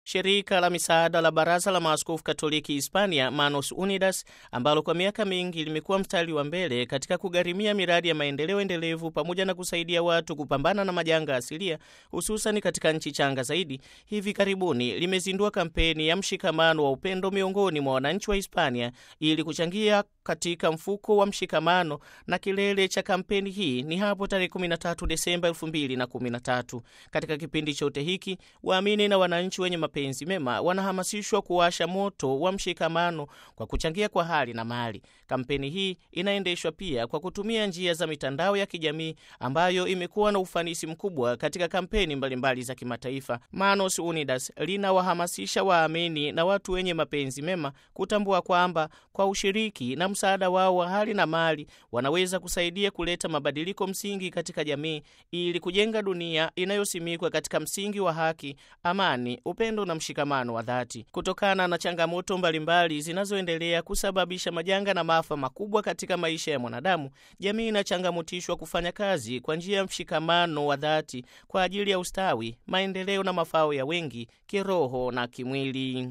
Shirika la misaada la Baraza la Maaskofu Katoliki Hispania, Manos Unidas, ambalo kwa miaka mingi limekuwa mstari wa mbele katika kugharimia miradi ya maendeleo endelevu pamoja na kusaidia watu kupambana na majanga asilia, hususan katika nchi changa zaidi, hivi karibuni limezindua kampeni ya mshikamano wa upendo miongoni mwa wananchi wa Hispania ili kuchangia katika mfuko wa mshikamano, na kilele cha kampeni hii ni hapo tarehe 13 Desemba 2013. Katika kipindi chote hiki waamini na wananchi wenye mapenzi mema wanahamasishwa kuwasha moto wa mshikamano kwa kuchangia kwa hali na mali. Kampeni hii inaendeshwa pia kwa kutumia njia za mitandao ya kijamii ambayo imekuwa na ufanisi mkubwa katika kampeni mbalimbali mbali za kimataifa. Manos Unidas linawahamasisha waamini na watu wenye mapenzi mema kutambua kwamba kwa ushiriki na msaada wao wa hali na mali wanaweza kusaidia kuleta mabadiliko msingi katika jamii ili kujenga dunia inayosimikwa katika msingi wa haki, amani, upendo na mshikamano wa dhati. Kutokana na changamoto mbalimbali zinazoendelea kusababisha majanga na maafa makubwa katika maisha ya mwanadamu, jamii inachangamutishwa kufanya kazi kwa njia ya mshikamano wa dhati kwa ajili ya ustawi, maendeleo na mafao ya wengi kiroho na kimwili.